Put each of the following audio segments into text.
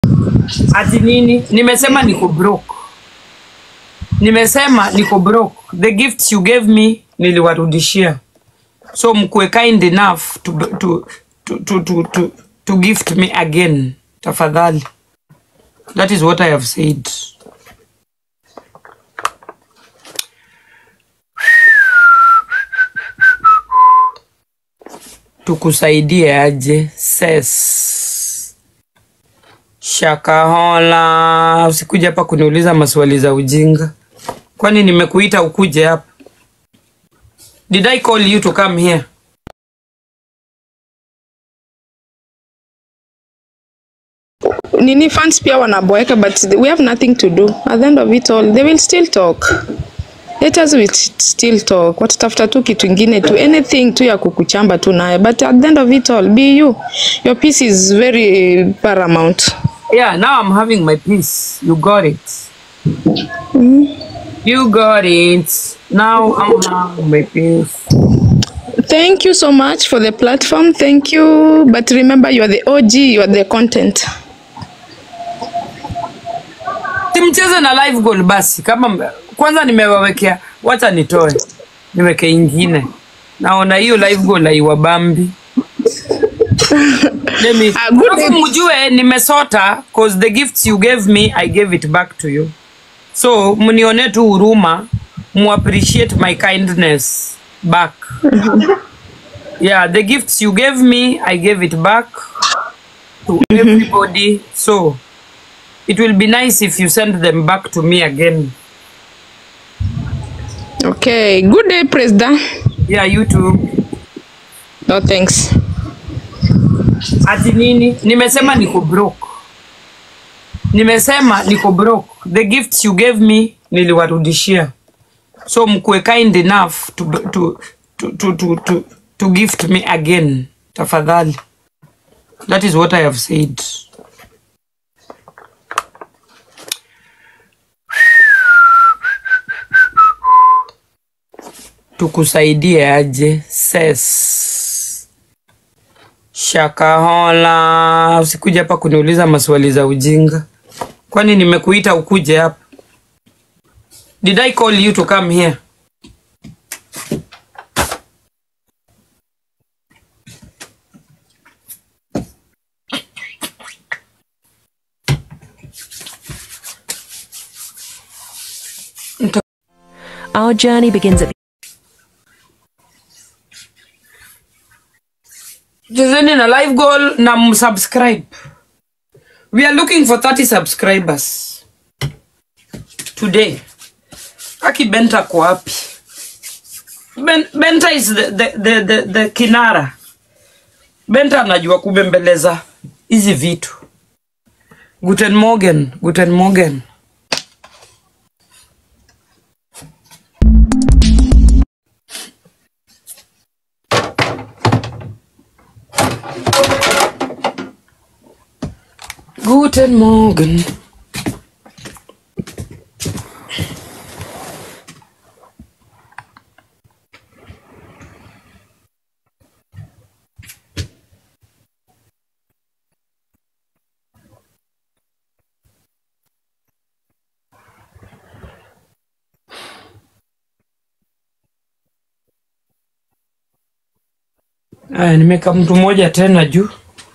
Ati nini? Nimesema niko broke. Nimesema niko broke. The gifts you gave me niliwarudishia. So mkuwe kind enough to, to, to, to, to, to, to gift me again. Tafadhali. That is what I have said. Tukusaidie aje? Ses. Shakahola, usikuja hapa kuniuliza maswali za ujinga. Kwani nimekuita ukuje hapa? Did I call you to come here? nini fans pia wanaboeka but we have nothing to do at the end of it all they will still talk haters will still talk watatafuta tu kitu ingine tu anything tu ya kukuchamba tu naye but at the end of it all be you your peace is very paramount Yeah, now I'm having my peace. You got it. You got it. Now I'm having my peace. thank you so much for the platform thank you but remember you are the og you are the content Simcheze na live goal basi. Kama m- kwanza nimewawekea, wacha nitoe niweke ingine. Naona hiyo live goal haiwabambi. Let me Ah, good Alafu day. mjue nimesota cause the gifts you gave me I gave it back to you. So mnione tu huruma, mu appreciate my kindness back. Yeah, the gifts you gave me I gave it back to everybody. So it will be nice if you send them back to me again. okay good day presda Yeah, you too. no thanks Ati nini? Nimesema niko broke. Nimesema niko broke. The gifts you gave me niliwarudishia. So mkuwe kind enough to, to, to, to, to, to, to gift me again. Tafadhali. That is what I have said. Tukusaidie aje? Ses. Shakahola, usikuja hapa kuniuliza maswali za ujinga. Kwani nimekuita ukuje hapa? Did I call you to come here? Our journey begins at Chezeni na live goal na msubscribe. We are looking for 30 subscribers today. Aki Benta kwa wapi? Ben, Benta is the, the, the, the, the kinara. Benta anajua kubembeleza hizi vitu. Guten Morgen, guten Morgen. Guten Morgen. Aya, nimeka mtu mmoja tena juu.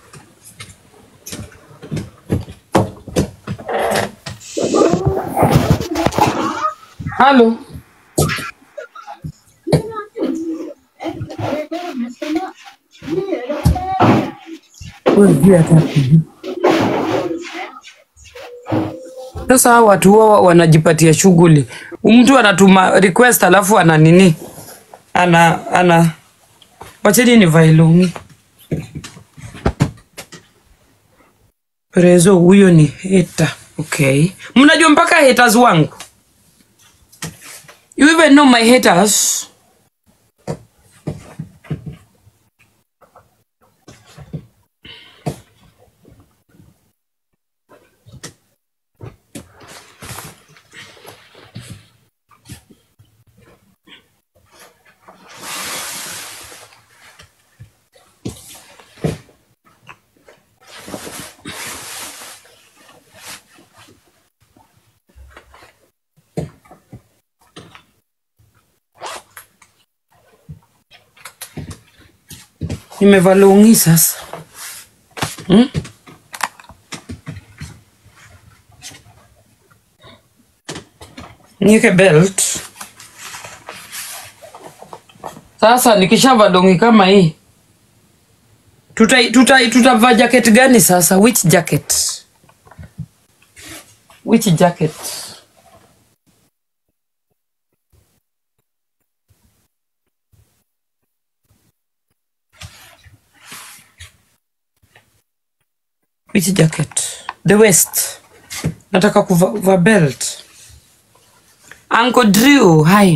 Halo. Wewe juu hata kujua. Sasa hawa watu huwa wanajipatia shughuli. Mtu anatuma request alafu ana nini? Ana ana wacheni nivae longi. Prezo huyo ni hater. Okay. Mnajua mpaka haters wangu. You even know my haters. nimevaa longi sasa hmm? niweke belt sasa nikishavaa longi kama hii tuta tuta tutavaa jacket gani sasa which jacket which jacket which jacket the west nataka kuvaa belt uncle drew hi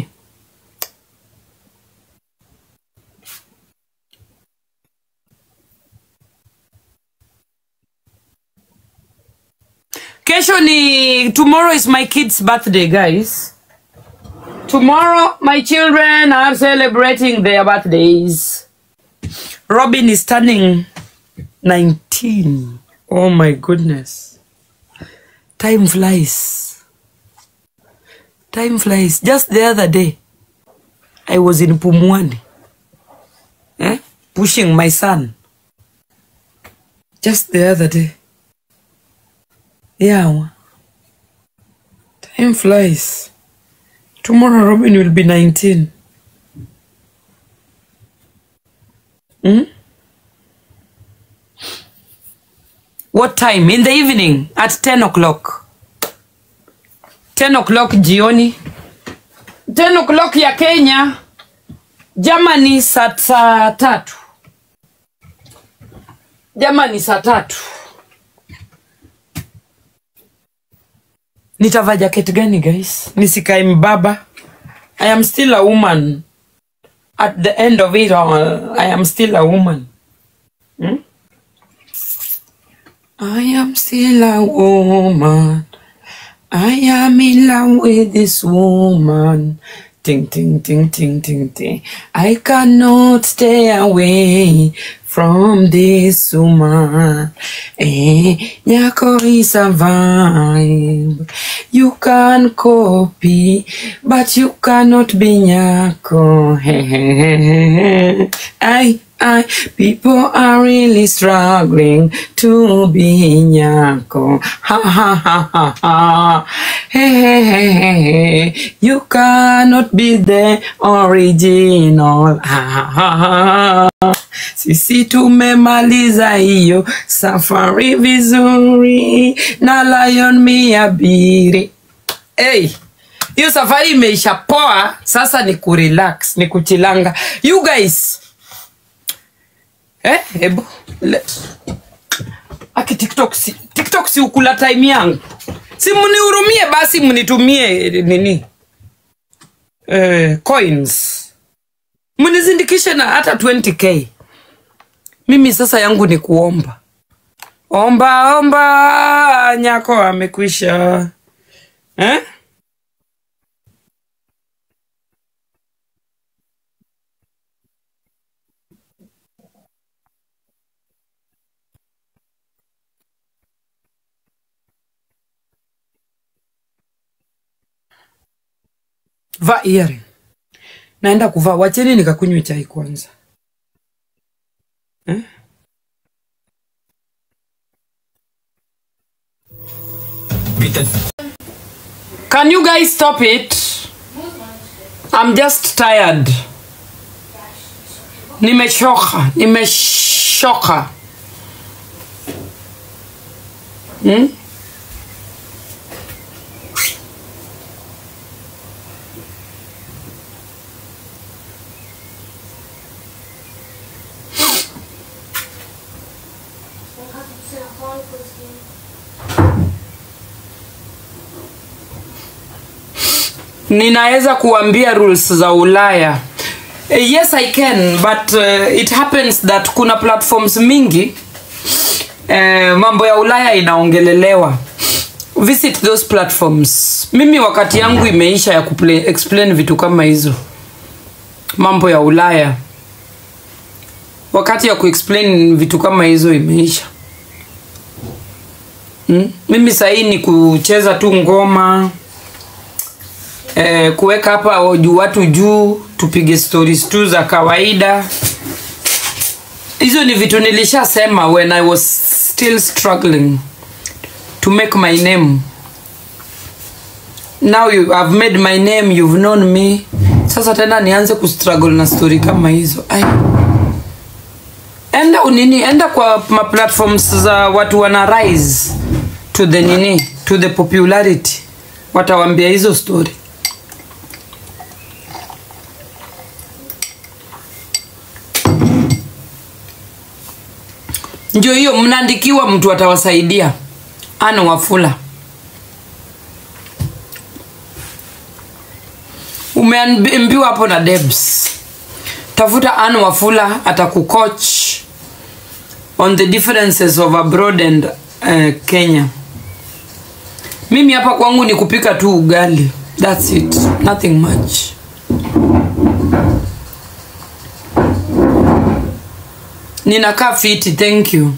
kesho ni tomorrow is my kid's birthday guys tomorrow my children are celebrating their birthdays robin is turning 19 oh my goodness time flies time flies just the other day i was in pumwani eh? pushing my son just the other day yeah time flies tomorrow robin will be 19 hmm? what time in the evening at 10 o'clock 10 o'clock jioni 10 o'clock ya kenya germany saa saa tatu germany saa tatu nitavaa jacket gani guys nisikae mbaba i am still a woman at the end of it all i am still a woman hmm? I am still a woman. I am in love with this woman. Ting, ting, ting, ting, ting, ting. I cannot stay away from this woman. Eh, Nyako is a vibe. You can copy, but you cannot be Nyako. I, I, people are really struggling to be Nyako. Ha ha ha ha ha. Hey, hey, hey, hey, hey. You cannot be the original. Ha ha ha ha. Sisi tumemaliza hiyo safari vizuri na Lion miabiri. Hey, hiyo safari imeisha poa, sasa ni kurelax, ni kuchilanga. You guys, eh, hebu le- aki TikTok si, TikTok si ukula time yangu, si mnihurumie basi, mnitumie nini eh, coins mnizindikishe na hata 20k. Mimi sasa yangu ni kuomba omba omba, nyako amekwisha eh? Va earring. Naenda kuvaa, wacheni nikakunywe chai kwanza eh? Can you guys stop it? I'm just tired. Nimechoka, nimeshoka. Hmm? ninaweza kuambia rules za ulaya Eh, yes i can but uh, it happens that kuna platforms mingi uh, mambo ya ulaya inaongelelewa visit those platforms mimi wakati yangu imeisha ya kuple- explain vitu kama hizo mambo ya ulaya wakati ya kuexplain vitu kama hizo imeisha hmm? mimi sahii ni kucheza tu ngoma eh, kuweka hapa juu watu juu tupige stories tu za kawaida hizo ni vitu nilishasema when i was still struggling to make my name now you have made my name you've known me sasa tena nianze kustruggle na story kama hizo Ai. enda unini enda kwa ma platforms za watu wana rise to the nini to the popularity watawambia hizo story ndio hiyo mnaandikiwa mtu atawasaidia ana wafula umeambiwa hapo na debs tafuta an wafula atakucoach on the differences of abroad and uh, kenya mimi hapa kwangu ni kupika tu ugali thats it nothing much ninakaa fiti thank you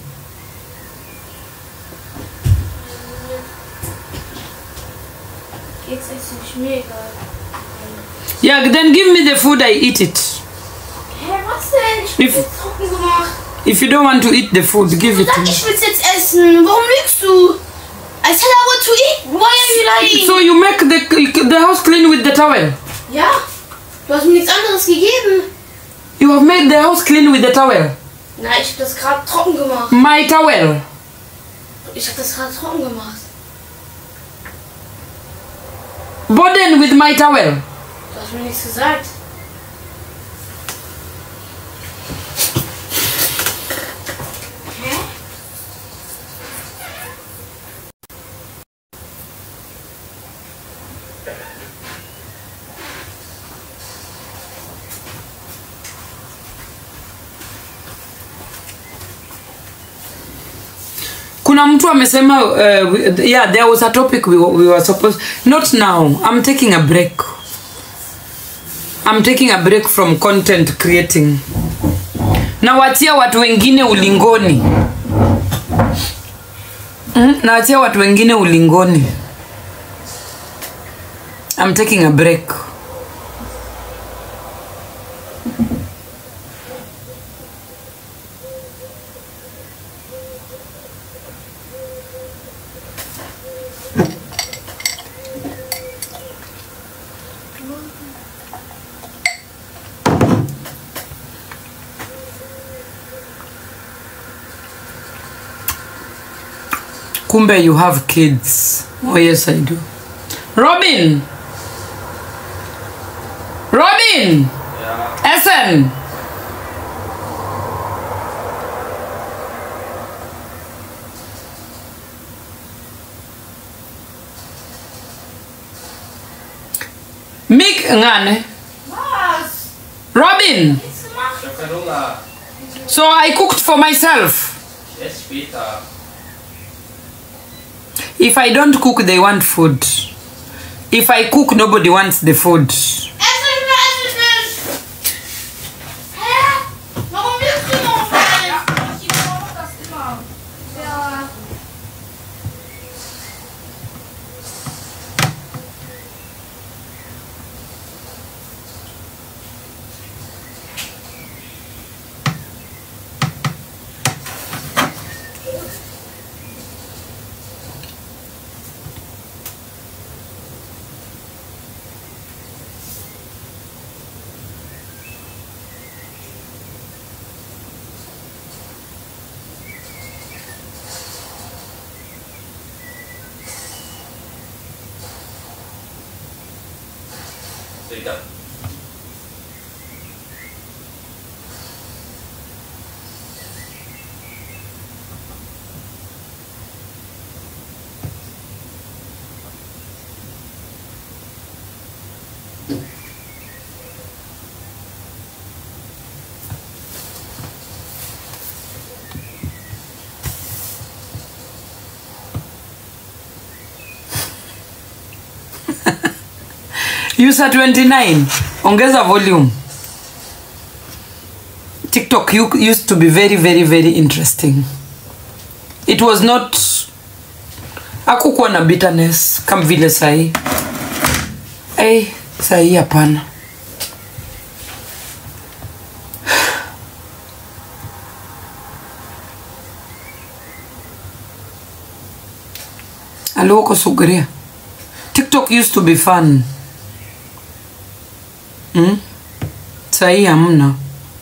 Jetzt ist es mir egal. yeah then give me the food i eat it Hä, was denn? Ich If- bin jetzt trocken gemacht. if you don't want to eat the food give it to Sag, me ich will's jetzt essen. Warum lügst du? I said I want to eat. Why are you lying? so you make the, the house clean with the towel ja, du hast mir nichts anderes gegeben. you have made the house clean with the towel Na, ich hab das gerade trocken gemacht. my towel Ich hab das gerade trocken gemacht. burden with my towel Du hast mir nichts gesagt. Hä? kuna mtu amesema uh, yeah there was a topic we, were- we were supposed not now i'm taking a break i'm taking a break from content creating nawachia watu wengine ulingoni mm, nawachia watu wengine ulingoni i'm taking a break kumbe you have kids oh yes i do robin robin Essen Mick ngane Was? Robin Nichts gemacht? Ich hab keinen Hunger. so I cooked for myself Ich esse später. if I don't cook they want food if I cook nobody wants the food Ess ich nicht, ess ich nicht! Hä? Warum lügst du noch nicht? Ich brauche das immer. Ja. Später. user 29 ongeza volume tiktok u- used to be very very very interesting it was not akukuwa na bitterness kama vile sahii hey, sahii hapana aluoko suguria tiktok used to be fun mm? sahii hamna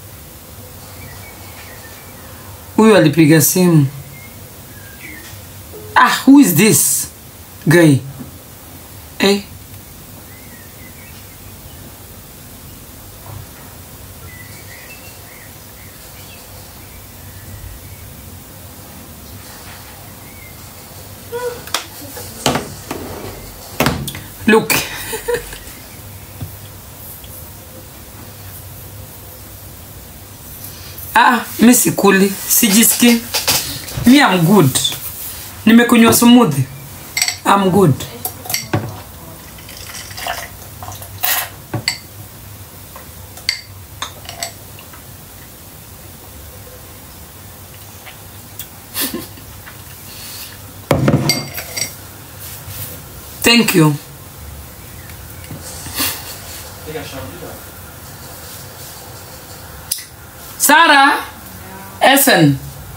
huyu alipiga simu ah who is this guy eh? look ah mi sikuli sijiski mi am good nimekunywa smoothie am good thank you Sarah Essen.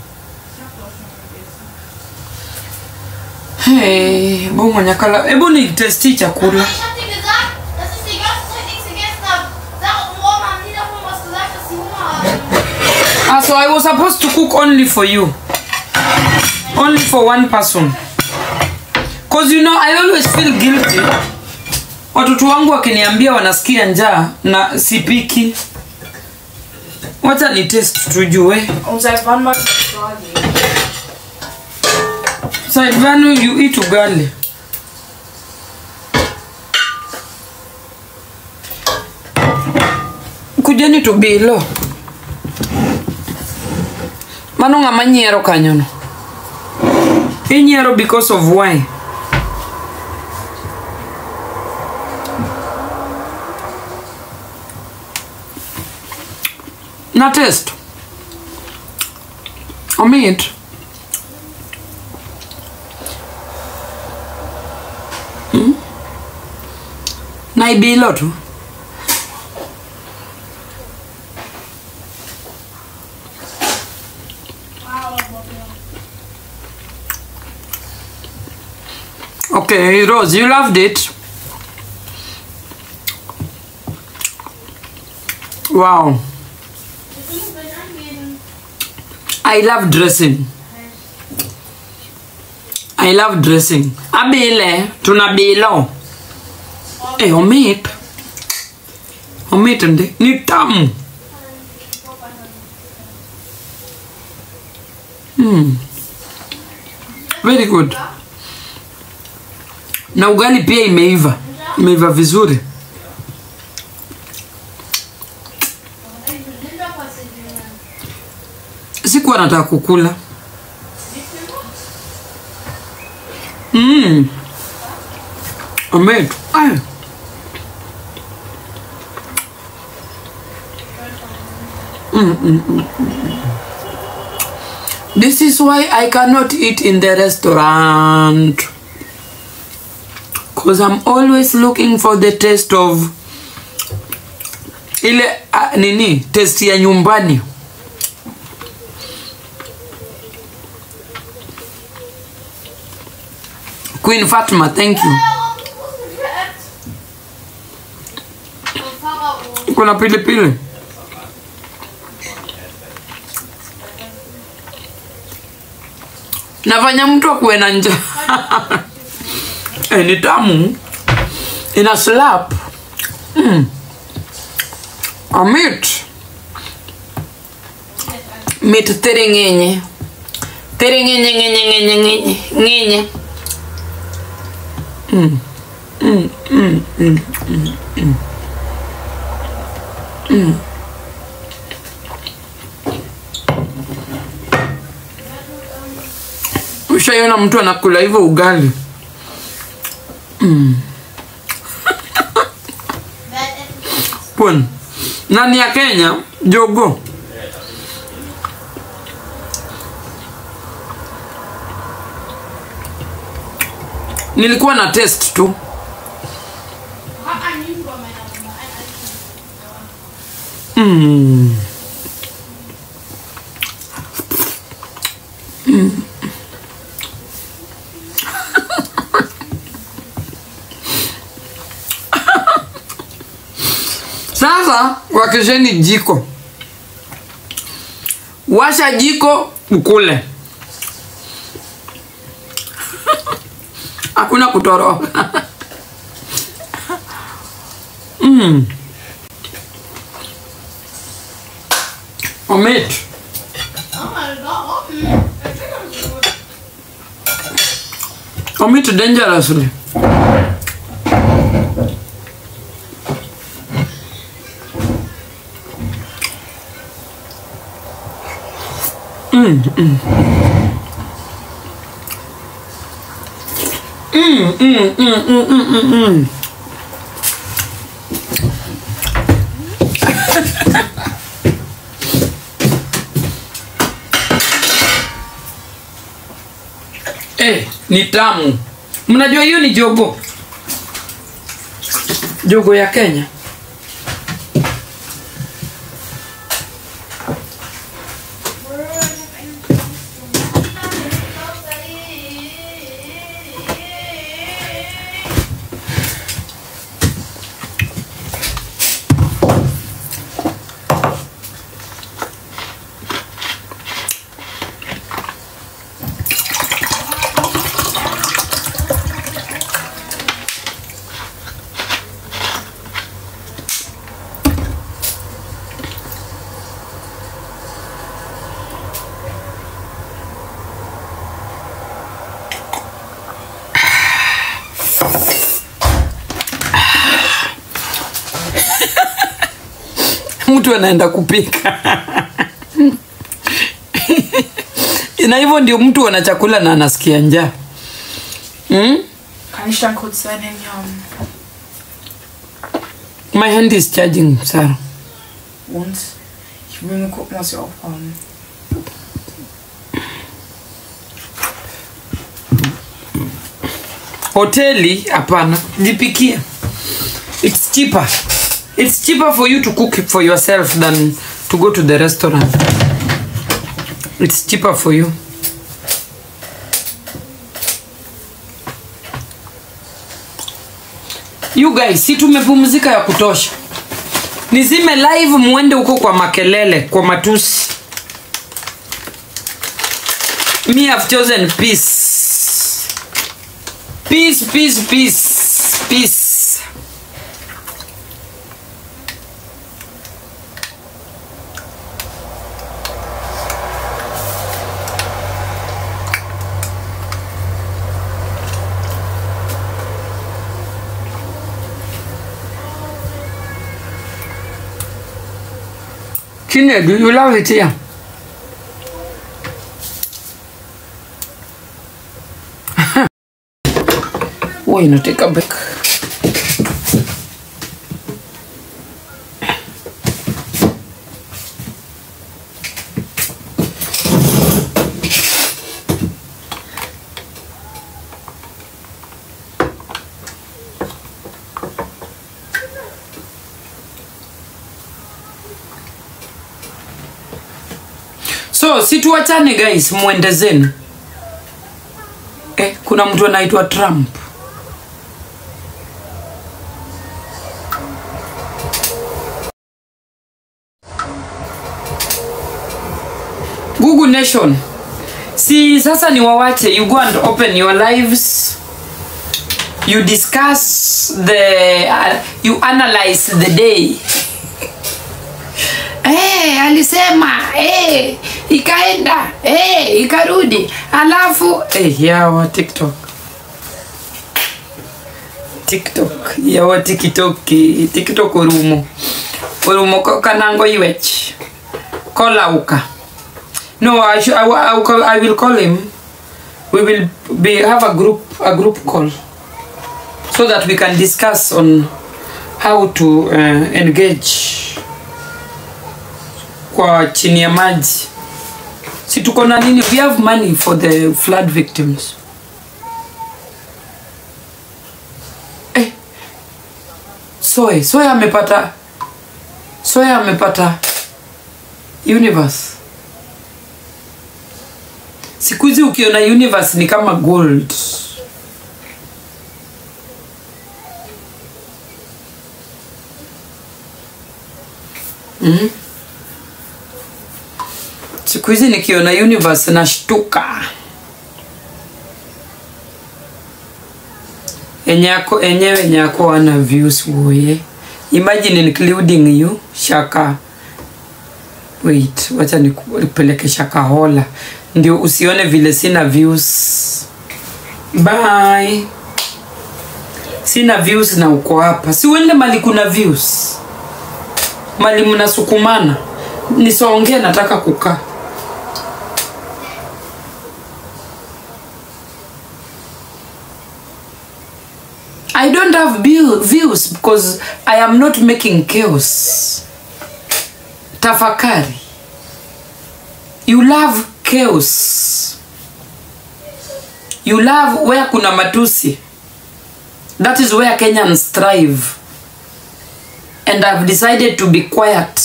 Hey, bongo nyakala. Hebu ni testi chakula. Ich hab dir gesagt, dass ich die ganze Zeit nichts gegessen habe. Sag, und morgen haben die davon was gesagt, dass sie Hunger haben. Ah, so I was supposed to cook only for you. Only for one person. Cause you know I always feel guilty. Watoto wangu wakiniambia wanasikia njaa na sipiki. Wacha ni test tujue. Und seit wann magst du Frage? Saidvanu you eat ugali. Kujeni to bilo. Mano ng'ama nyiero kanyono. Inyiero because of why? Na test. Omit. na ibilo tu okay rose you loved it wow i love dressing i love dressing abile tuna bilo Eh, omit. Omit ndi. Ni tamu. Mm. Very good. Na ugali pia imeiva. Imeiva vizuri. Sikuwa nataka kukula. Mm. Omit. Ay. This is why I cannot eat in the restaurant. Because I'm always looking for the taste of ile uh, nini taste ya nyumbani. Queen Fatma, thank you. Kuna pilipili. nafanya mtu akuwe na njaa eh, ni tamu ina slap mm. amit mit thiring'inyi thiring'inyi ng'inyi ng'inyi ng'inyi ng'inyi Mm. Mm, mm, mm, mm, mm. Mm. ushaiona mtu anakula hivyo ugali mm. pon nani ya kenya jogo nilikuwa na test tu Hab ein Lügen bei meiner Mama. Ein Eis. mm. Mm. sasa wakesheni jiko washa jiko ukule hakuna kutoroka mm. omit Oh my god. Mm. I think I'm good. omit dangerously Mm, mm. Mm, mm, mm, mm, mm, mm, mm. Eh, ni tamu. Mnajua hiyo ni jogo. Jogo ya Kenya. Mtu anaenda kupika. na hivyo ndio mtu ana chakula na anasikia njaa. Mm? Kann ich dann kurz dein Handy haben? My hand is charging, Sarah. Und ich will nur gucken, was wir auch haben. hoteli hapana jipikie it's cheaper it's cheaper for you to cook it for yourself than to go to the restaurant it's cheaper for you you guys si tumepumzika ya kutosha nizime live muende huko kwa makelele kwa matusi me have chosen peace peace peace peace peace Chinedu, you love it here. huwa inateka back so situachane guys mwende zenu eh, kuna mtu anaitwa trump Google Nation. Si sasa ni wawache you go and open your lives. You discuss the uh, you analyze the day. Eh, alisema eh, ikaenda eh, ikarudi alafu eh, yawa TikTok TikTok yawa TikTok TikTok orumo orumo ko- kanango iwech kolauka No, I, should, I, will- I, will call, I will call him. We will be have a group a group call so that we can discuss on how to uh, engage kwa chini ya maji. Si tuko na nini? We have money for the flood victims. Eh, Soe, Soe amepata Soe amepata universe siku hizi ukiona universe ni kama gold mm? siku hizi nikiona universe nashtuka enyako enyewe nyako wana views woye imagine including you shaka wait wacha nipeleke shaka hola ndio usione vile sina views bye sina views na uko hapa si uende mali kuna views mali mnasukumana nisongee nataka kukaa I don't have view- views because I am not making chaos. Tafakari. You love chaos. You love where kuna matusi. That is where Kenyans thrive. And I've decided to be quiet.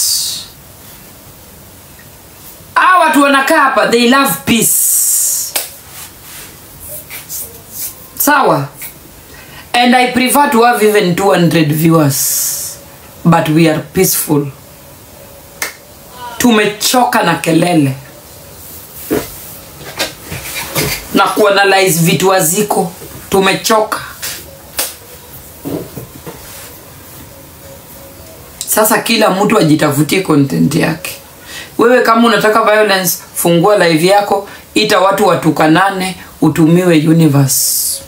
Hawa watu wanakaa hapa, they love peace. Sawa? And I prefer to have even 200 viewers. But we are peaceful. Tumechoka na kelele. Na kuanalyze vitu haziko. Tumechoka. Sasa kila mtu ajitafutie content yake. Wewe kama unataka violence, fungua live yako, ita watu watukanane, utumiwe universe.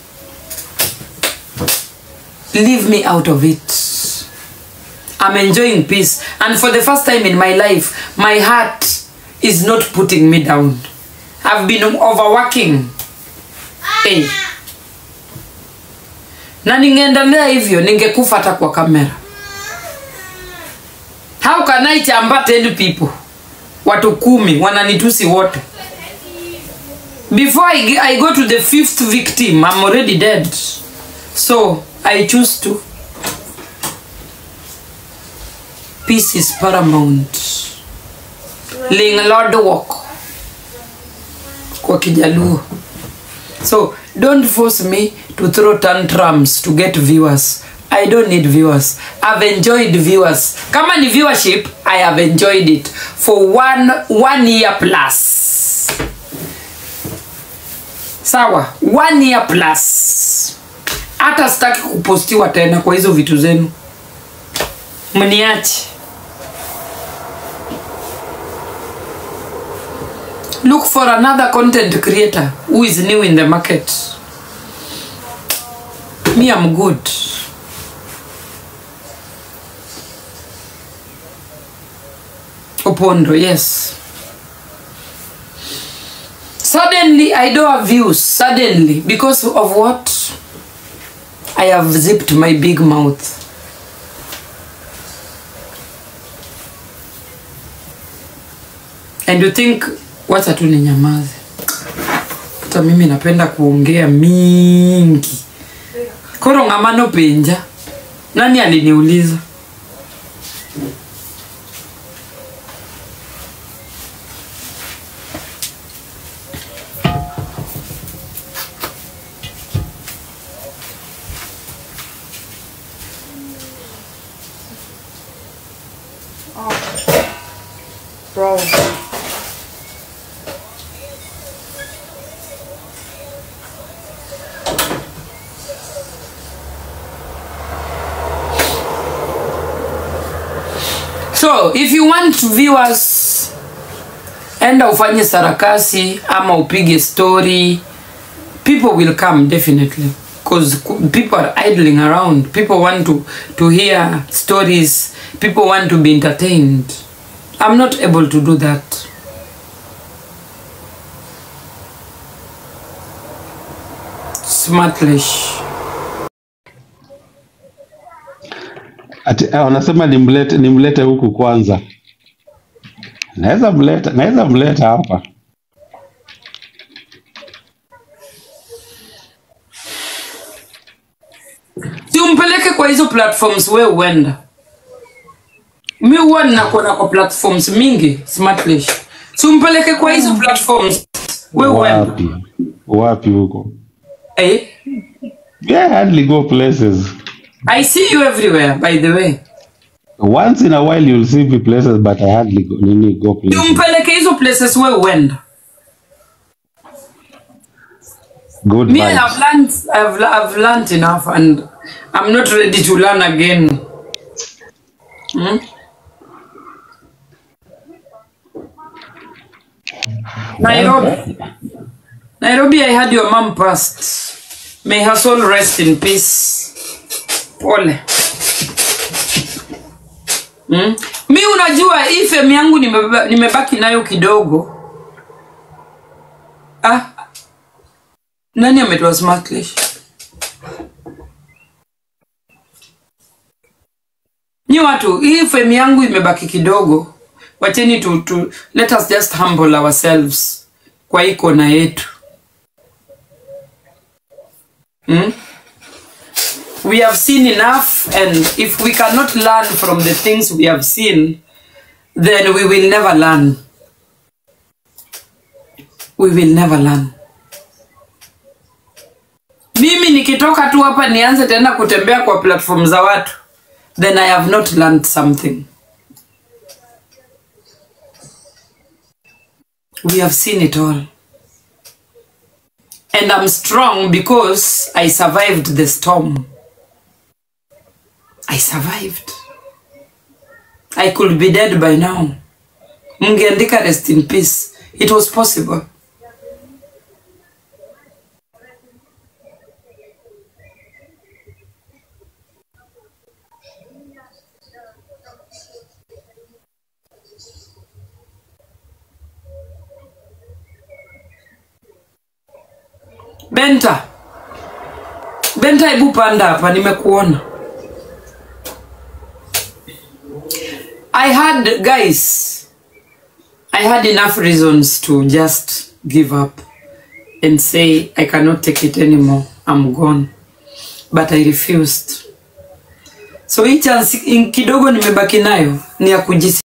leave me out of it. I'm enjoying peace. And for the first time in my life, my heart is not putting me down. I've been overworking. Hey. Na ningeendelea hivyo ningekufa hata kwa kamera. How can I chamba 10 people? Watu kumi wananitusi wote. Before I, I go to the fifth victim, I'm already dead. So I choose to. Peace is paramount. Ling Lord walk. Kwa Kijaluo. So don't force me to throw tantrums to get viewers. I don't need viewers. I've enjoyed viewers. Kama ni viewership, I have enjoyed it for one one year plus. Sawa, one year plus hata sitaki kupostiwa tena kwa hizo vitu zenu mniache look for another content creator who is new in the market me i'm good opondo yes suddenly i don't have views suddenly because of what I have zipped my big mouth. And you think wacha tu ninyamaze. Hata mimi napenda kuongea mingi. Koro ngamano penja. Nani aliniuliza? Bro. So, if you want viewers, enda ufanye sarakasi ama upige story. People will come definitely because people are idling around. People want to to hear stories. People want to be entertained. I'm not able to do that. Smartlish. Ati, eh, wanasema nimlete nimlete huku kwanza. Naweza mleta naweza mleta hapa. si umpeleke kwa hizo platforms we uenda mi huwa ninakuona kwa platforms mingi smartlish si umpeleke kwa hizo platforms we uenda Wapi? Wapi huko? eh? Yeah, hardly go places. i see you everywhere by the way once in a while you'll see me places but I hardly go, nini go places. tumpeleke hizo places we uenda Good me I vibes. have learned, I've, I've learned enough and I'm not ready to learn again hmm? Nairobi Nairobi I had your mom passed may her soul rest in peace pole hmm? mi unajua hii fem yangu nimebeba- nimebaki nayo kidogo ah, nani ametoa smartlish nyi watu hii fem yangu imebaki kidogo wacheni tu, tu let us just humble ourselves kwa hii kona yetu hmm? we have seen enough and if we cannot learn from the things we have seen then we will never learn we will never learn mimi nikitoka tu hapa nianze tena kutembea kwa platform za watu then i have not learned something we have seen it all and i'm strong because i survived the storm i survived i could be dead by now mngeandika rest in peace it was possible benta benta hebu panda hapa nimekuona i had guys i had enough reasons to just give up and say i cannot take it anymore i'm gone but i refused so hii chance in- kidogo nimebaki nayo ni ya kujisi